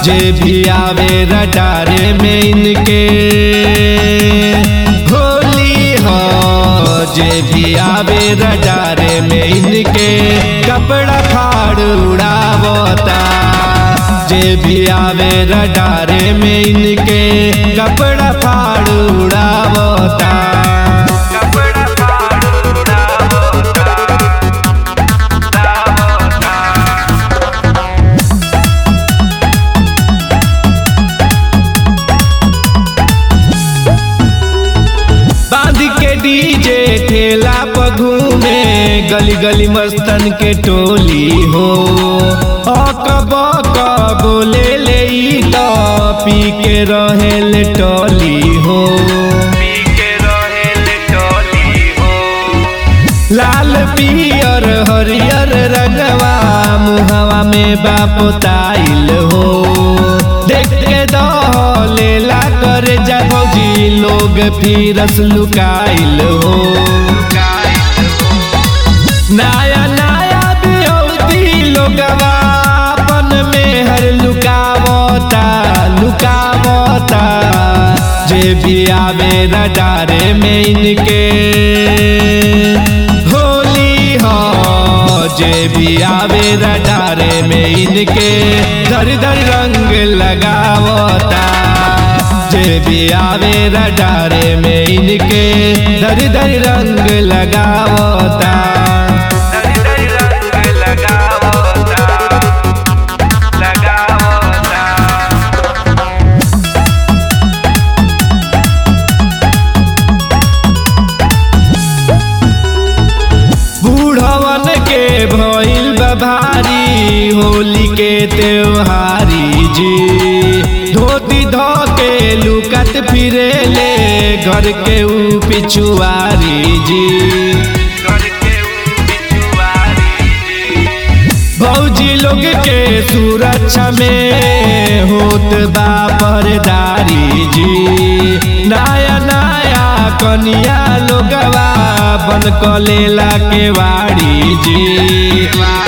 जे भी आवे रडारे में इनके होली हो जे भी आवे रडारे में इनके कपड़ा फाड़ उड़ावता जे भी आवे रडारे में इनके कपड़ा फाड़ उड़ावता कपड़ा फाड़ उड़ावता बांध के डीजे ठेला पर घूमे गली गली मस्तन के टोली हो अकब बोले ले ई तो पी के रहे ले टोली हो पी के रहे ले टोली हो लाल पियर हरियर रंगवा मुहवा में बापोताइल हो देख के दलेला कर जा भौजी लोग फिरस लुकाइल हो नया नया बिहौती लोगवा अपन में हर लुकावता लुकावता जे भी आवे रडारे में इनके होली हो जे भी आवे रडारे में इनके धर धर रंग लगावता जे भी आवे रडारे में इनके धर धर रंग लगावता धर धर रंग लगावता लगावता बूढ़वन के भइल बा भारी होली के त्योहारी जी धोती धो के लुकत फिरे ले घर के ऊ पिछुआरी जी भौजी लोग के सुरक्षा में होत बा परदारी जी नया नया कनिया लोगवा बन कलेला के वाड़ी जी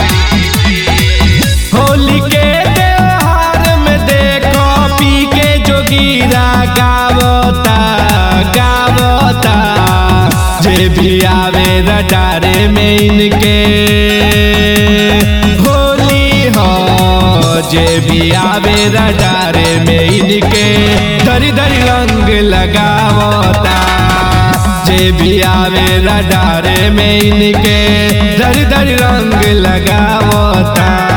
होली के त्योहार में देखो पी के जोगीरा गावता गावता जे भी आवे रडारे में इनके होली हो जे भी आवे रडारे में इनके धरी धरी रंग लगावता जे भी आवे रडारे में इनके धरी धरी रंग लगावता